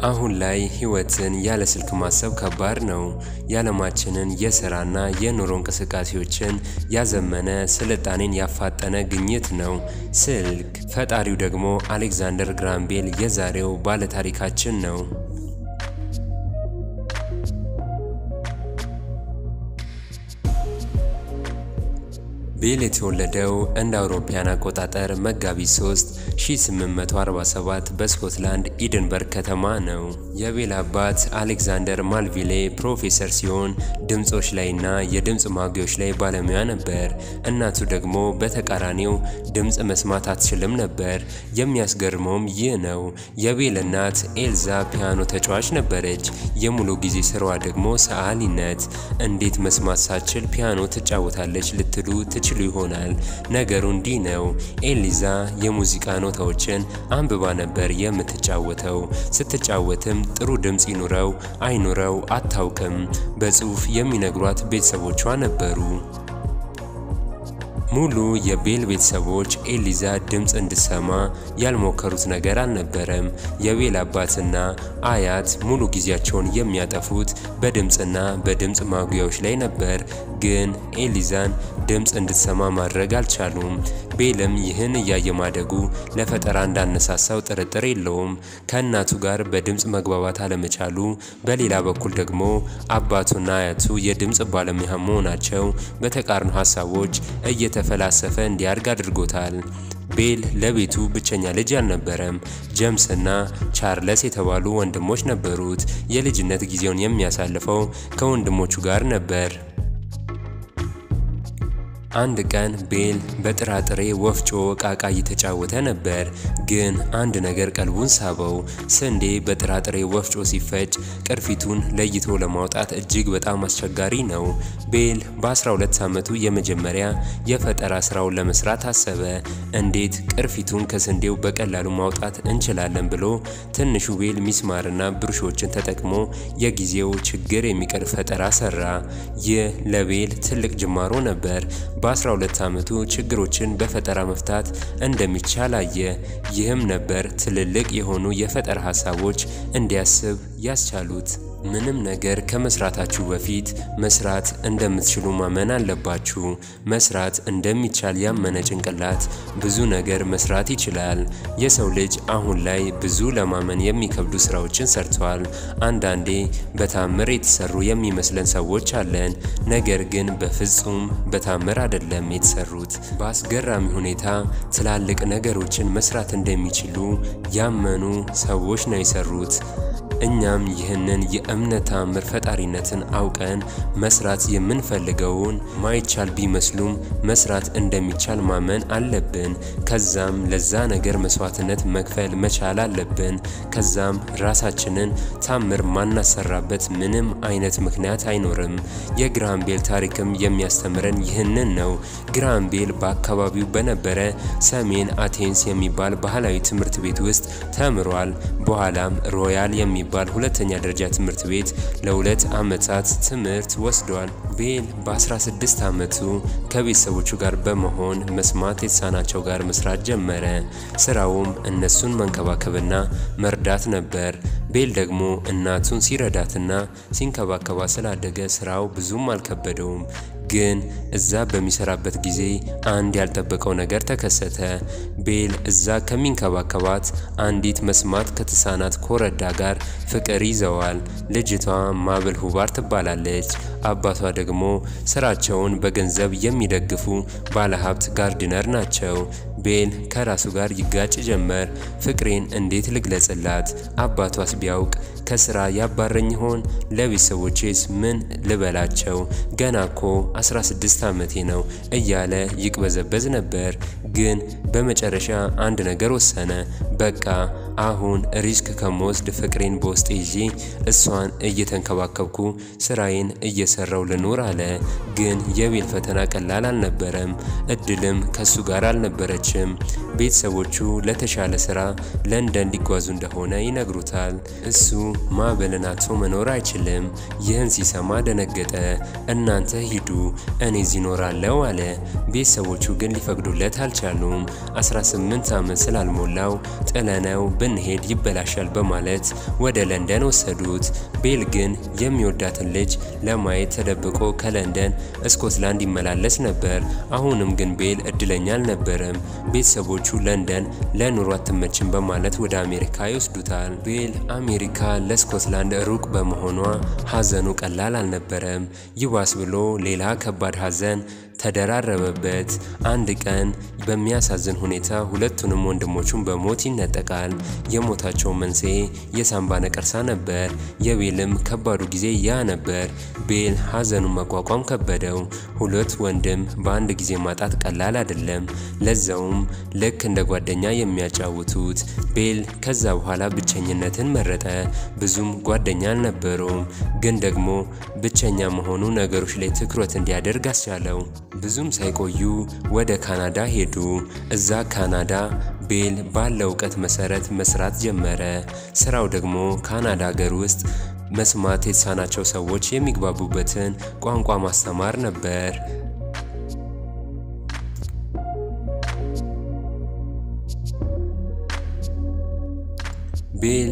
አሁን ላይ ህይወትን ያለ ስልክ ማሰብ ከባድ ነው። የዓለማችንን የሥራና የኑሮ እንቅስቃሴዎችን ያዘመነ ስልጣኔን ያፋጠነ ግኝት ነው ስልክ። ፈጣሪው ደግሞ አሌክዛንደር ግራሃም ቤል የዛሬው ባለታሪካችን ነው። ቤል የተወለደው እንደ አውሮፓያን አቆጣጠር መጋቢት 3 1847 በስኮትላንድ ኢድንበርግ ከተማ ነው። የቤል አባት አሌክዛንደር ማልቪሌ ፕሮፌሰር ሲሆን ድምፆች ላይና የድምፅ ማጉያዎች ላይ ባለሙያ ነበር። እናቱ ደግሞ በተቃራኒው ድምፅ መስማት አትችልም ነበር። የሚያስገርመውም ይህ ነው። የቤል እናት ኤልዛ ፒያኖ ተጫዋች ነበረች። የሙሉ ጊዜ ስራዋ ደግሞ ሰዓሊነት። እንዴት መስማት ሳትችል ፒያኖ ትጫወታለች ልትሉ ትችሉ ይሆናል። ነገሩ እንዲህ ነው። ኤሊዛ የሙዚቃ ኖታዎችን አንብባ ነበር የምትጫወተው። ስትጫወትም ጥሩ ድምፅ ይኑረው አይኑረው አታውቅም። በጽሑፍ የሚነግሯት ቤተሰቦቿ ነበሩ። ሙሉ የቤል ቤተሰቦች ኤሊዛ ድምፅ እንድትሰማ ያልሞከሩት ነገር አልነበረም። የቤል አባትና አያት ሙሉ ጊዜያቸውን የሚያጠፉት በድምፅና በድምፅ ማጉያዎች ላይ ነበር። ግን ኤሊዛን ድምፅ እንድትሰማ ማድረግ አልቻሉም። ቤልም ይህን እያየ ማደጉ ለፈጠራ እንዳነሳሳው ጥርጥር የለውም። ከእናቱ ጋር በድምፅ መግባባት አለመቻሉ፣ በሌላ በኩል ደግሞ አባቱና አያቱ የድምፅ ባለሙያ መሆናቸው በተቃርኖ ሀሳቦች እየተፈላሰፈ እንዲያድግ አድርጎታል። ቤል ለቤቱ ብቸኛ ልጅ አልነበረም። ጀምስና ቻርለስ የተባሉ ወንድሞች ነበሩት። የልጅነት ጊዜውን የሚያሳልፈው ከወንድሞቹ ጋር ነበር። አንድ ቀን ቤል በጥራጥሬ ወፍጮ ቃቃ እየተጫወተ ነበር። ግን አንድ ነገር ቀልቡን ሳበው። ስንዴ በጥራጥሬ ወፍጮ ሲፈጭ ቅርፊቱን ለይቶ ለማውጣት እጅግ በጣም አስቸጋሪ ነው። ቤል በ12 ዓመቱ የመጀመሪያ የፈጠራ ስራውን ለመስራት አሰበ። እንዴት ቅርፊቱን ከስንዴው በቀላሉ ማውጣት እንችላለን ብሎ ትንሹ ቤል ሚስማርና ብሩሾችን ተጠቅሞ የጊዜው ችግር የሚቀርፍ ፈጠራ ሰራ። ይህ ለቤል ትልቅ ጅማሮ ነበር። በ12 ዓመቱ ችግሮችን በፈጠራ መፍታት እንደሚቻል አየ። ይህም ነበር ትልልቅ የሆኑ የፈጠራ ሀሳቦች እንዲያስብ ያስቻሉት። ምንም ነገር ከመስራታችሁ በፊት መስራት እንደምትችሉ ማመን አለባችሁ። መስራት እንደሚቻል ያመነ ጭንቅላት ብዙ ነገር መስራት ይችላል። የሰው ልጅ አሁን ላይ ብዙ ለማመን የሚከብዱ ስራዎችን ሰርተዋል። አንዳንዴ በታምር የተሰሩ የሚመስለን ሰዎች አለን። ነገር ግን በፍጹም በታምር አይደለም የተሰሩት። በአስገራሚ ሁኔታ ትላልቅ ነገሮችን መስራት እንደሚችሉ ያመኑ ሰዎች ነው የሰሩት። እኛም ይህንን የእምነት ተአምር ፈጣሪነትን አውቀን መስራት የምንፈልገውን ማይቻል ቢመስሉም መስራት እንደሚቻል ማመን አለብን። ከዛም ለዛ ነገር መስዋዕትነት መክፈል መቻል አለብን። ከዛም ራሳችንን ታምር ማናሰራበት ምንም አይነት ምክንያት አይኖርም። የግራሃም ቤል ታሪክም የሚያስተምረን ይህንን ነው። ግራሃም ቤል በአካባቢው በነበረ ሰሜን አቴንስ የሚባል ባህላዊ ትምህርት ቤት ውስጥ ተምሯል። በኋላም ሮያል የሚ ባል ሁለተኛ ደረጃ ትምህርት ቤት ለሁለት ዓመታት ትምህርት ወስዷል። ቤል በ16 ዓመቱ ከቤተሰቦቹ ጋር በመሆን መስማት የተሳናቸው ጋር መስራት ጀመረ። ስራውም እነሱን መንከባከብና መርዳት ነበር። ቤል ደግሞ እናቱን ሲረዳትና ሲንከባከባ ስላደገ ስራው ብዙም አልከበደውም። ግን እዛ በሚሰራበት ጊዜ አንድ ያልጠበቀው ነገር ተከሰተ። ቤል እዛ ከሚንከባከባት አንዲት መስማት ከተሳናት ኮረዳ ጋር ፍቅር ይዘዋል። ልጅቷ ማብል ሁባር ትባላለች። አባቷ ደግሞ ስራቸውን በገንዘብ የሚደግፉ ባለሀብት ጋርድነር ናቸው። ቤል ከራሱ ጋር ይጋጭ ጀመር። ፍቅሬን እንዴት ልግለጽላት? አባቷስ ቢያውቅ ከስራ ያባረኝ ይሆን? ለቤተሰቦቼስ ምን ልበላቸው? ገና እኮ 16 ዓመቴ ነው እያለ ይቅበዘበዝ ነበር። ግን በመጨረሻ አንድ ነገር ወሰነ። በቃ አሁን ሪስክ ከመወስድ ፍቅሬን በውስጥ ይዤ እሷን እየተንከባከብኩ ስራዬን እየሰራው ልኖር አለ። ግን የቤል ፈተና ቀላል አልነበረም። እድልም ከሱ ጋር አልነበረችም። ቤተሰቦቹ ለተሻለ ስራ ለንደን ሊጓዙ እንደሆነ ይነግሩታል። እሱ ማዕበልን አጥቶ መኖር አይችልም። ይህን ሲሰማ ደነገጠ። እናንተ ሂዱ፣ እኔ እዚህ እኖራለሁ አለ። ቤተሰቦቹ ግን ሊፈቅዱለት አልቻሉም። 18 ዓመት ስላልሞላው ጥለነው ብንሄድ ይበላሻል በማለት ወደ ለንደን ወሰዱት። ቤል ግን የሚወዳትን ልጅ ለማየት ተደብቆ ከለንደን ስኮትላንድ ይመላለስ ነበር። አሁንም ግን ቤል እድለኛ አልነበረም። ቤተሰቦቹ ለንደን ለኑሮ አትመችም በማለት ወደ አሜሪካ ይወስዱታል። ቤል አሜሪካ ለስኮትላንድ ሩቅ በመሆኗ ሀዘኑ ቀላል አልነበረም። ይባስ ብሎ ሌላ ከባድ ሀዘን ተደራረበበት። አንድ ቀን በሚያሳዝን ሁኔታ ሁለቱንም ወንድሞቹን በሞት ይነጠቃል። የሞታቸው መንስኤ የሳምባ ነቀርሳ ነበር። የቤልም ከባዱ ጊዜ ያ ነበር። ቤል ሀዘኑን መቋቋም ከበደው። ሁለት ወንድም በአንድ ጊዜ ማጣት ቀላል አይደለም። ለዛውም ልክ እንደ ጓደኛ የሚያጫውቱት። ቤል ከዛ በኋላ ብቸኝነትን መረጠ። ብዙም ጓደኛ አልነበረውም፣ ግን ደግሞ ብቸኛ መሆኑ ነገሮች ላይ ትኩረት እንዲያደርግ አስቻለው። ብዙም ሳይቆዩ ወደ ካናዳ ሄዱ። እዛ ካናዳ ቤል ባለው እውቀት መሰረት መስራት ጀመረ። ስራው ደግሞ ካናዳ ሀገር ውስጥ መስማት የተሳናቸው ሰዎች የሚግባቡበትን ቋንቋ ማስተማር ነበር። ቤል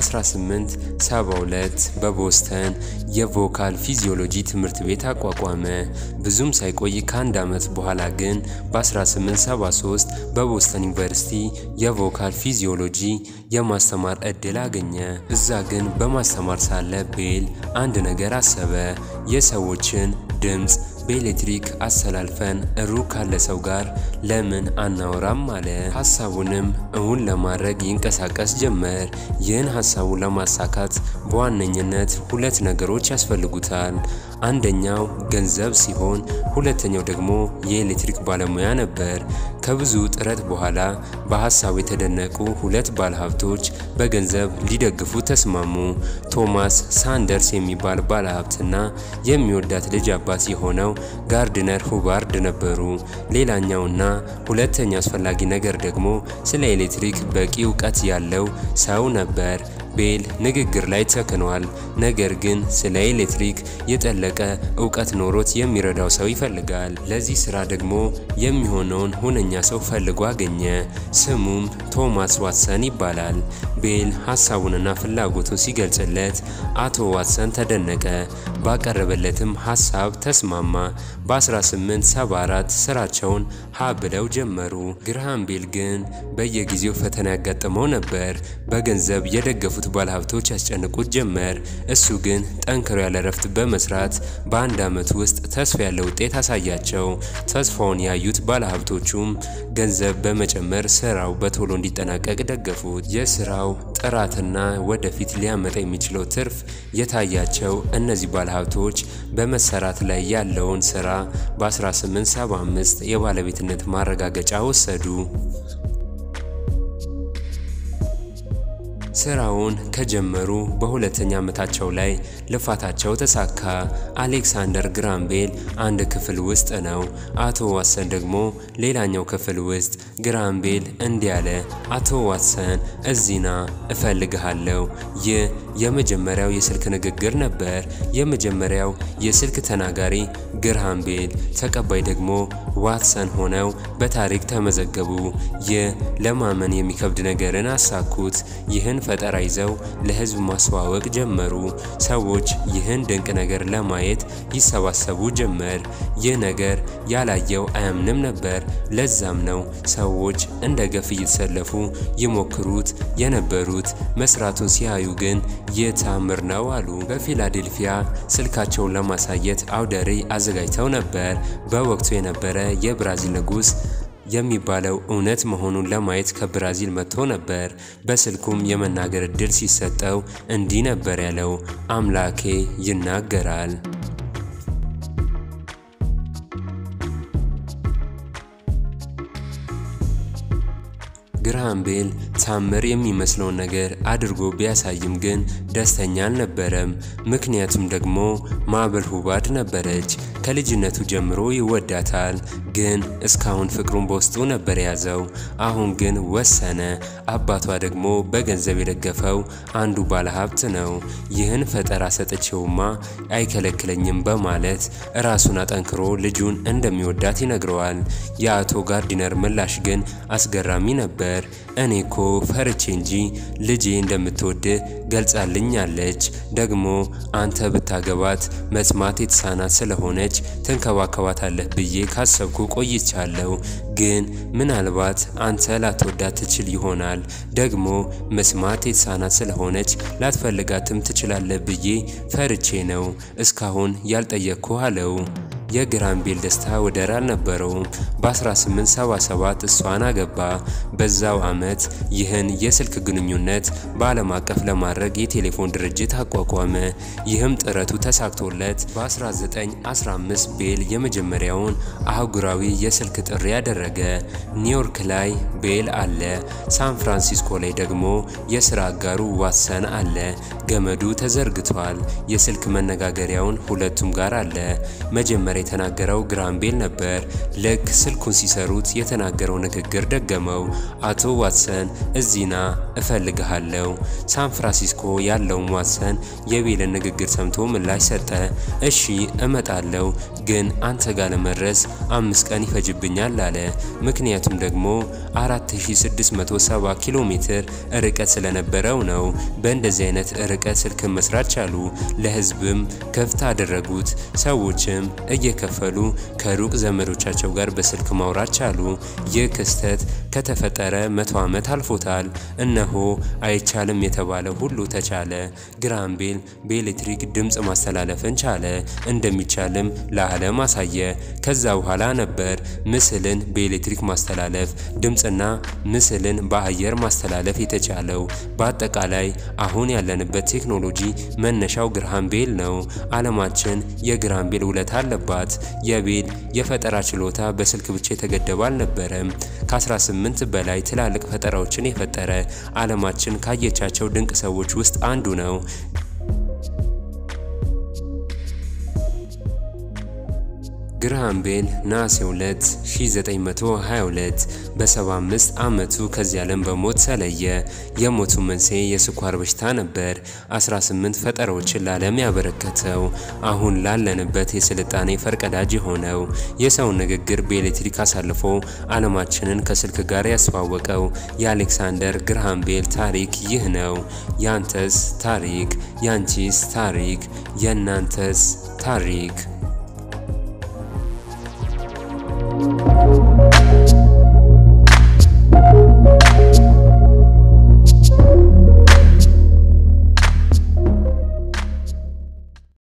በ1872 በቦስተን የቮካል ፊዚዮሎጂ ትምህርት ቤት አቋቋመ። ብዙም ሳይቆይ ከአንድ ዓመት በኋላ ግን በ1873 በቦስተን ዩኒቨርሲቲ የቮካል ፊዚዮሎጂ የማስተማር እድል አገኘ። እዛ ግን በማስተማር ሳለ ቤል አንድ ነገር አሰበ። የሰዎችን ድምፅ በኤሌክትሪክ አሰላልፈን ሩቅ ካለ ሰው ጋር ለምን አናወራም አለ። ሀሳቡንም እውን ለማድረግ ይንቀሳቀስ ጀመር። ይህን ሀሳቡን ለማሳካት በዋነኝነት ሁለት ነገሮች ያስፈልጉታል። አንደኛው ገንዘብ ሲሆን ሁለተኛው ደግሞ የኤሌክትሪክ ባለሙያ ነበር። ከብዙ ጥረት በኋላ በሀሳቡ የተደነቁ ሁለት ባለሀብቶች በገንዘብ ሊደግፉ ተስማሙ። ቶማስ ሳንደርስ የሚባል ባለሀብትና የሚወዳት ልጅ አባት የሆነው ጋርድነር ሁባርድ ነበሩ። ሌላኛውና ሁለተኛው አስፈላጊ ነገር ደግሞ ስለ ኤሌክትሪክ በቂ እውቀት ያለው ሰው ነበር። ቤል ንግግር ላይ ተክኗል። ነገር ግን ስለ ኤሌክትሪክ የጠለቀ እውቀት ኖሮት የሚረዳው ሰው ይፈልጋል። ለዚህ ስራ ደግሞ የሚሆነውን ሁነኛ ሰው ፈልጎ አገኘ። ስሙም ቶማስ ዋትሰን ይባላል። ቤል ሀሳቡንና ፍላጎቱን ሲገልጽለት አቶ ዋትሰን ተደነቀ። ባቀረበለትም ሀሳብ ተስማማ። በ1874 ስራቸውን ሀ ብለው ጀመሩ። ግርሃም ቤል ግን በየጊዜው ፈተና ያጋጥመው ነበር። በገንዘብ የደገፉት ባለሀብቶች ያስጨንቁት ጀመር። እሱ ግን ጠንክሮ ያለ ረፍት በመስራት በአንድ ዓመት ውስጥ ተስፋ ያለ ውጤት አሳያቸው። ተስፋውን ያዩት ባለሀብቶቹም ገንዘብ በመጨመር ስራው በቶሎ እንዲጠናቀቅ ደገፉት። የስራው ጥራትና ወደፊት ሊያመጣ የሚችለው ትርፍ የታያቸው እነዚህ ባለሀብቶች በመሰራት ላይ ያለውን ስራ በ1875 የባለቤትነት ማረጋገጫ ወሰዱ። ስራውን ከጀመሩ በሁለተኛ ዓመታቸው ላይ ልፋታቸው ተሳካ። አሌክሳንደር ግራም ቤል አንድ ክፍል ውስጥ ነው። አቶ ዋትሰን ደግሞ ሌላኛው ክፍል ውስጥ። ግራም ቤል እንዲህ አለ፣ አቶ ዋትሰን እዚህና እፈልግሃለሁ። ይህ የመጀመሪያው የስልክ ንግግር ነበር። የመጀመሪያው የስልክ ተናጋሪ ግርሃም ቤል፣ ተቀባይ ደግሞ ዋትሰን ሆነው በታሪክ ተመዘገቡ። ይህ ለማመን የሚከብድ ነገርን አሳኩት። ይህን ፈጠራ ይዘው ለሕዝብ ማስተዋወቅ ጀመሩ። ሰዎች ይህን ድንቅ ነገር ለማየት ይሰባሰቡ ጀመር። ይህ ነገር ያላየው አያምንም ነበር። ለዛም ነው ሰዎች እንደ ገፍ እየተሰለፉ ይሞክሩት የነበሩት። መስራቱን ሲያዩ ግን ይህ ተአምር ነው አሉ። በፊላዴልፊያ ስልካቸውን ለማሳየት አውደ ርዕይ አዘጋጅተው ነበር። በወቅቱ የነበረ የብራዚል ንጉሥ የሚባለው እውነት መሆኑን ለማየት ከብራዚል መጥቶ ነበር። በስልኩም የመናገር እድል ሲሰጠው እንዲህ ነበር ያለው፣ አምላኬ ይናገራል። ግርሃም ቤል ታምር የሚመስለውን ነገር አድርጎ ቢያሳይም ግን ደስተኛ አልነበረም። ምክንያቱም ደግሞ ማዕበል ሁባድ ነበረች። ከልጅነቱ ጀምሮ ይወዳታል፣ ግን እስካሁን ፍቅሩን በውስጡ ነበር የያዘው። አሁን ግን ወሰነ። አባቷ ደግሞ በገንዘብ የደገፈው አንዱ ባለሀብት ነው። ይህን ፈጠራ ሰጥቼውማ አይከለክለኝም በማለት ራሱን አጠንክሮ ልጁን እንደሚወዳት ይነግረዋል። የአቶ ጋርዲነር ምላሽ ግን አስገራሚ ነበር። እኔ እኮ ፈርቼ እንጂ ልጄ እንደምትወድህ ገልጻልኛለች። ደግሞ አንተ ብታገባት መስማት የተሳናት ስለሆነች ትንከባከባታለህ ብዬ ካሰብኩ ቆይቻለሁ። ግን ምናልባት አንተ ላትወዳት ትችል ይሆናል። ደግሞ መስማት የተሳናት ስለሆነች ላትፈልጋትም ትችላለህ ብዬ ፈርቼ ነው እስካሁን ያልጠየቅኩ አለው። የግራንቤል ደስታ ወደር አልነበረውም። በ1877 እሷን አገባ። በዛው ዓመት ይህን የስልክ ግንኙነት በዓለም አቀፍ ለማድረግ የቴሌፎን ድርጅት አቋቋመ። ይህም ጥረቱ ተሳክቶለት በ1915 ቤል የመጀመሪያውን አህጉራዊ የስልክ ጥሪ ያደረገ። ኒውዮርክ ላይ ቤል አለ። ሳን ፍራንሲስኮ ላይ ደግሞ የስራ አጋሩ ዋትሰን አለ። ገመዱ ተዘርግቷል። የስልክ መነጋገሪያውን ሁለቱም ጋር አለ። መጀመሪያ የተናገረው ግራንቤል ነበር። ልክ ስልኩን ሲሰሩት የተናገረው ንግግር ደገመው። አቶ ዋትሰን እዚና እፈልግሃለሁ። ሳን ፍራንሲስኮ ያለውም ዋትሰን የቤልን ንግግር ሰምቶ ምላሽ ሰጠ። እሺ እመጣለሁ፣ ግን አንተ ጋር ለመድረስ አምስት ቀን ይፈጅብኛል አለ። ምክንያቱም ደግሞ 4670 ኪሎ ሜትር ርቀት ስለነበረው ነው። በእንደዚህ አይነት ርቀት ስልክን መስራት ቻሉ። ለህዝብም ክፍት አደረጉት። ሰዎችም እየከፈሉ ከሩቅ ዘመዶቻቸው ጋር በስልክ ማውራት ቻሉ። ይህ ክስተት ከተፈጠረ መቶ ዓመት አልፎታል። እነሆ አይቻልም የተባለ ሁሉ ተቻለ። ግራንቤል በኤሌክትሪክ ድምፅ ማስተላለፍን ቻለ። እንደሚቻልም ለዓለም አሳየ። ከዛ በኋላ ነበር ምስልን በኤሌክትሪክ ማስተላለፍ፣ ድምፅና ምስልን በአየር ማስተላለፍ የተቻለው። በአጠቃላይ አሁን ያለንበት ቴክኖሎጂ መነሻው ግራሃም ቤል ነው። ዓለማችን የግራሃም ቤል ውለታ አለባት። የቤል የፈጠራ ችሎታ በስልክ ብቻ የተገደበ አልነበረም። ከ18 በላይ ትላልቅ ፈጠራዎችን የፈጠረ ዓለማችን ካየቻቸው ድንቅ ሰዎች ውስጥ አንዱ ነው። ግራሃም ቤል ነሐሴ 2 1922 በ75 ዓመቱ ከዚህ ዓለም በሞት ተለየ። የሞቱ መንስኤ የስኳር በሽታ ነበር። 18 ፈጠራዎችን ለዓለም ያበረከተው አሁን ላለንበት የስልጣኔ ፈርቀዳጅ የሆነው የሰውን ንግግር በኤሌክትሪክ አሳልፎ ዓለማችንን ከስልክ ጋር ያስተዋወቀው የአሌክሳንደር ግራሃም ቤል ታሪክ ይህ ነው። ያንተስ ታሪክ፣ ያንቺስ ታሪክ፣ የእናንተስ ታሪክ